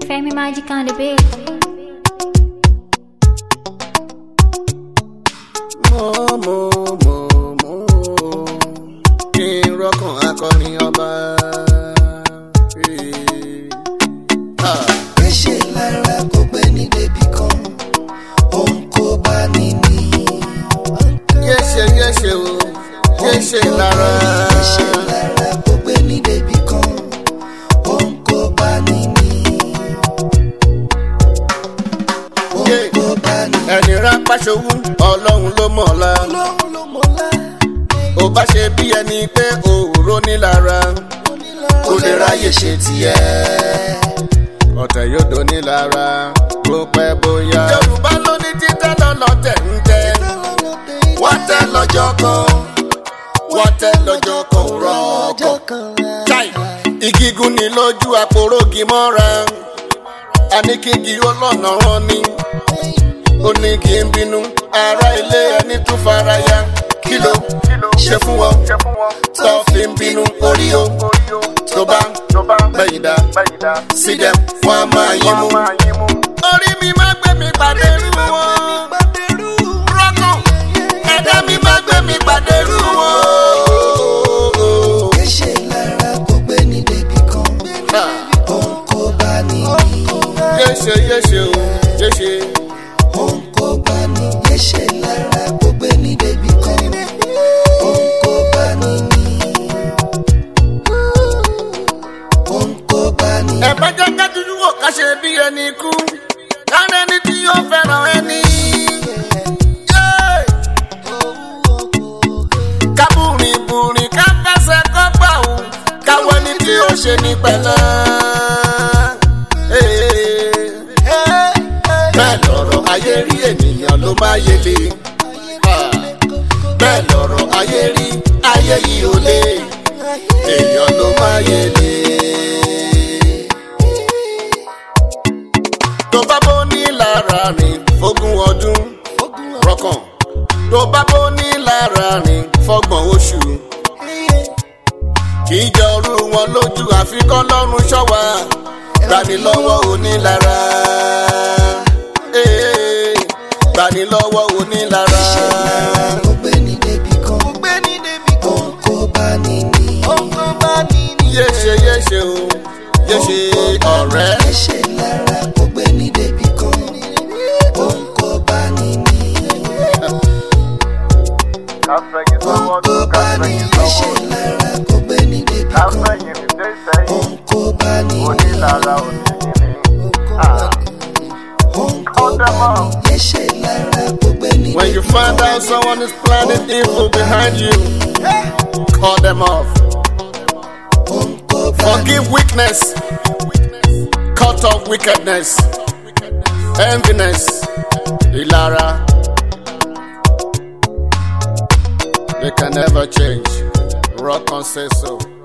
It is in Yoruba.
Femi Magic on the beat. mo mo mo mo kí n rọkàn akọrin ọba. Ah. Gbéṣẹ́ lára kó gbé ní débì kan, òun kò bá ní ní. yéṣe yéṣe o yéṣe lára. Gbéṣẹ́ lára kó gbé ní débì kan, òun kò bá ní ní. Òun Yeah. kò bá ní ní. ẹni rápá ṣòwò ọlọ́run ló mọ̀ ọ́la. Ọlọ́run ló mọ̀lá, ó bá ṣe bí ẹni pé òòró ní lára. kò lè ráyè ṣe tiẹ̀. ọ̀tẹ̀ yóò dó ní lára bó pẹ́ bóyá. yorùbá ló ní títẹ́ lọ́lọ́tẹ̀ ń tẹ́. wọ́n tẹ́ lọ́jọ́ kan wọ́n tẹ́ lọ́jọ́ kan rọ́ọ̀kọ̀. chai igigun ni lójú àpòrógì mọ́ra àníkígi ọlọ́nà rán ni ó ní kí n bínú ara ilé ẹni tún fara ya kí ló ṣe fún wọn tó fi ń bínú orí o tó bá gbẹ̀yìn dá sí dem wọn a máa yín mú. orí mi máa gbé mi pàdé rú wọn rọ́kàn ẹ̀dá mi máa gbé mi pàdé rú wọn. Gbéṣẹ́ lára kó gbé ní débì kan, òun kò bá ní ní. yéṣe yéṣe o yéṣe. Òun kò bá ní gbéṣẹ́ lára kó gbé ní débì kan, òun kò bá ní ní. Òun kò bá ní ní. ẹ bá jẹ́ ká dúdú wò ká ṣe bí ẹni kú kára ẹni tí yóò fẹ́ràn ẹni. Yeah. ká bùrìn bùrìn ká fẹsẹ̀ kọ́ gbà ó káwọ́ ẹni tí ó ṣe ní pẹ̀lẹ́. bẹ́ẹ̀ lọ̀rọ̀ ayé rí ènìyàn ló máa yẹlé. bẹ́ẹ̀ lọ̀rọ̀ ayé rí ayé yìí ò lè èèyàn ló máa yẹlé. tó bá bó ní lára rìn fógún ọdún rọkàn tó bá bó ní lára rìn fọgbọ̀n oṣù kì í jọ orú wọn lójú àfikọ́ lọ́rùn ṣọ́wà gbanilọ́wọ́ onílára Eh, gbanilọ́wọ́ onílára Kó gbé ní débì kan, òun kò bá ní ní. yéṣe yéṣe o yéṣe ọ̀rẹ́ Gbéṣẹ́ lára kó gbé ní débì kan, òun kò bá ní ní. Òun kò bá ní gbéṣẹ́ lára kó gbé ní débì kan, òun kò bá ní ní. Òun kò bá ní gbéṣẹ́ lára kó gbé ní when you débì find kan. out someone is planning evil behind you call them off Òun kò bá ní forgive weakness cut off wickedness enviness ìlara they can never change rock on say so.